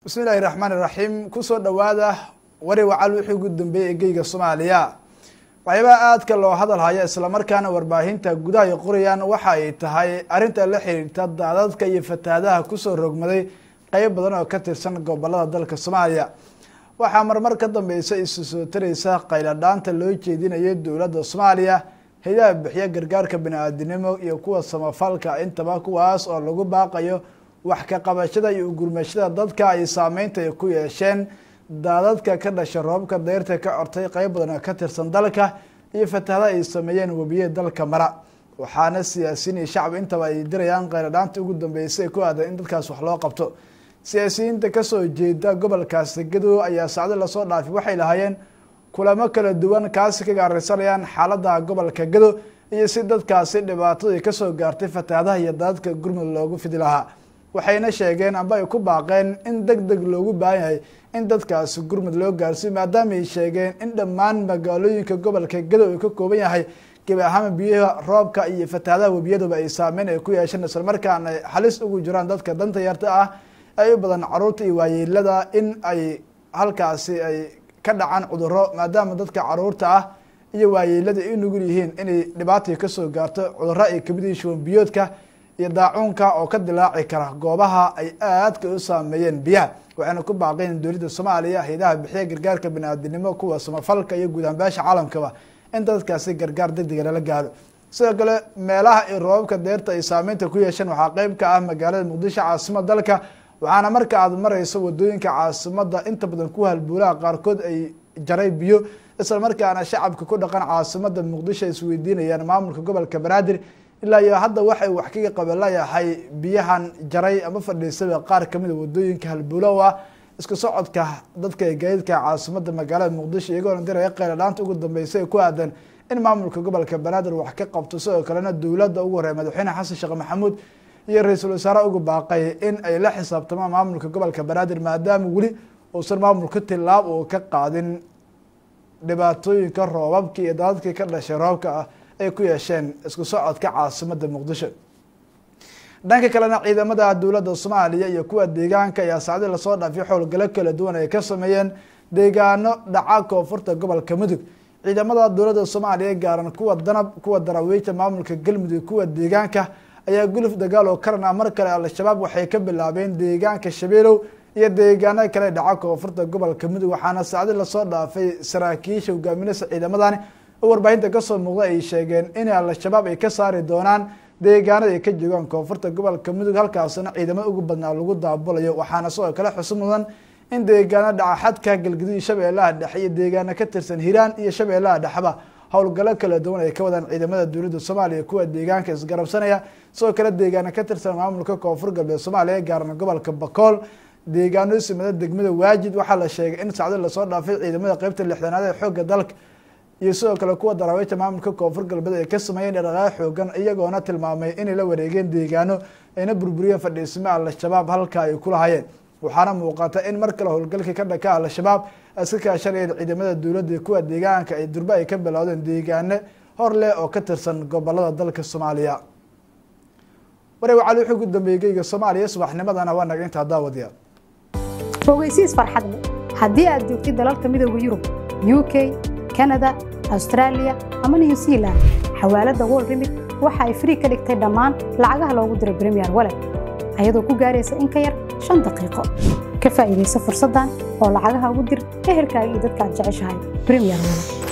bismillahi raxmaan iraxiim kusoo dhawaada wari wacal wixii ugu dambeeyey egeyga soomaaliya waxyaabaha aadka loo hadal haya islamarkaana warbaahinta gudaha ay qorayaan waxa ay tahay arrinta la xiriirta daadadka iyo fatahaadaha kusoo rogmaday qeyb badan oo ka tirsan gobolada dalka soomaaliya waxaa marmar ka dambeysa isu soo tareysa qayladhaanta loo jeedinayo dowladda soomaaliya hay-adaha bixiya gargaarka bani-aadinimo iyo kuwa samafalka intaba kuwaas oo lagu baaqayo wax ka qabashada iyo ugurmashada dadka ay saameynta ay ku yeesheen daadadka ka dhasha roobka deyrta ka cortay qeyb badan oo ka tirsan dalka iyo fatahada ay sameeyeen webiye dalka mara waxaana siyaasiyiin iyo shacbi intaba ay dirayaan qayladhaanta ugu dambeysay ku aadan in dadkaas wax loo qabto siyaasiyiinta kasoo jeeda gobolkaasi gadow ayaa sacdo lasoo dhaafay waxay lahaayeen kulamo kala duwan kaasi ka gaaraysanayaan xaalada gobolka gado iyo si dadkaasi dhibaatadii kasoo gaartay fatahadaha iyo daadadka gurmud loogu fidi lahaa waxayna sheegeen amba ay ku baaqeen in deg deg loogu baahan yahay in dadkaasi gurmud loo gaarsiyo maadaama ay sheegeen in dhammaan magaalooyinka gobolka gadow uu ka kooban yahay gebi ahaama biyaha roobka iyo fatahadaha webiyaduba ay saameyn ay ku yeesheen islamarkaana ay halis ugu jiraan dadka danta yarta ah ay u badan caruurta iyo waayeelada in ay halkaasi ay ka dhacaan cuduro maadaama dadka caruurta ah iyo waayeelada ay u nugul yihiin inay dhibaatay kasoo gaarto cuduro ay kamid yihiin shuban biyoodka iyo daacuunka oo ka dilaaci kara goobaha ay aadka u saameeyeen biyaha waxayna ku baaqeen dowladda soomaaliya hay-adaha bixiya gargaarka bani-aadinimo kuwa samafalka iyo guud ahaan beesha caalamkaba in dadkaasi gargaar degdega lala gaaro sidoo kale meelaha ay roobabka deerta ay saameynta ku yeesheen waxaa qeyb ka ah magaalada muqdisho caasimada dalka waxaana marka aad mareyso wadooyinka caasimada inta badan ku halbuulaha qaarkood ay jaray biyo isla markaana shacabka ku dhaqan caasimada muqdisho ay isweydiinayaan maamulka gobolka banaadir ilaa iyo hadda waxay wax kaga qabalayahay biyahan jaray ama fadhiisaba qaar kamida wadooyinka halbuulow ah isku socodka dadka gaadiidka caasimada magaalada muqdisho iyagoona diraya qayladhaanta ugu dambeysay ku aadan in maamulka gobolka banaadir wax ka qabto sidoo kalena dowladda ugu horeya madaxweyne xasan sheekh maxamuud iyo ra-iisul wasaare ugu baaqay in ay la xisaabtamaan maamulka gobolka banaadir maadaama weli uusan maamulka tilaab uu ka qaadin dhibaatooyinka roobabkii iyo daadadkii ka dhashay roobka ah ay ku yeesheen isku socodka caasimada muqdisho dhanka kalena ciidamada dowladda soomaaliya iyo kuwa deegaanka ayaa saacdii lasoo dhaafay xowlgalo kala duwan ay ka sameeyeen deegaano dhaca koonfurta gobolka mudug ciidamada dowladda soomaaliya gaaran kuwa danab kuwa darawiija maamulka galmudug kuwa deegaanka ayaa guluf dagaal oo karan ah mar kale al-shabaab waxay ka bilaabeen deegaanka shabeelow iyo deegaano kale dhaca koonfurta gobolka mudug waxaana saacdi lasoo dhaafay saraakiisha hogaaminasa ciidamadani oo warbaahinta kasoo muuqda ay sheegeen in al-shabaab ay ka saari doonaan deegaanada ay ka joogaan koonfurta gobolka mudug halkaasna ciidamada ugu badnaa lagu daabulayo waxaana sidoo kale xusu mudan in deegaano dhaca xadka galgaduud shabeellaha dhexe iyo deegaano ka tirsan hiiraan iyo shabeellaha dhexeba howlgalo kala duwan ay ka wadaan ciidamada dowladda soomaaliya kuwa deegaanka isgarabsanaya sidoo kale deegaano ka tirsan maamulka koonfur galbeed soomaaliya gaarna gobolka bakool deegaano simada degmada waajid waxaa la sheegay in sacdo lasoo dhaafay ciidamada qeybta lixdanaad ee xoogga dalka iyo sidoo kale kuwa daraawiisha maamulka koonfur galbeed ay ka sameeyeen dhaqaaqyo xoogan iyagoona tilmaamay inay la wareegeen deegaano ayna burburiyeen fadhiisimo al-shabaab halka ay ku lahayeen waxaana muuqata in mar kale howlgalkii ka dhaka al-shabaab iska kaashanayeen ciidamada dowladda kuwa deegaanka ay durbe ay ka bilowdeen deegaano hor leh oo ka tirsan gobolada dalka soomaaliya wareeg wacali wuxuu ugu dambeeyey geyga soomaaliya subaxnimadana waa naga intaa daawadiya ogeysiis farxad leh haddii aad joogtid dalalka midooda yurub u k kanada austraaliya ama new zealand xawaaladda world remit waxa ay frii ka dhigtay dhammaan lacagaha loogu diro bremiyer walet ayadoo ku gaaraysa in ka yar shan daqiiqo ka faa'iidaysa fursaddan oo lacagaha ugu dir ehelkaaga iyo dadka aad jeceshahay bremiyer walet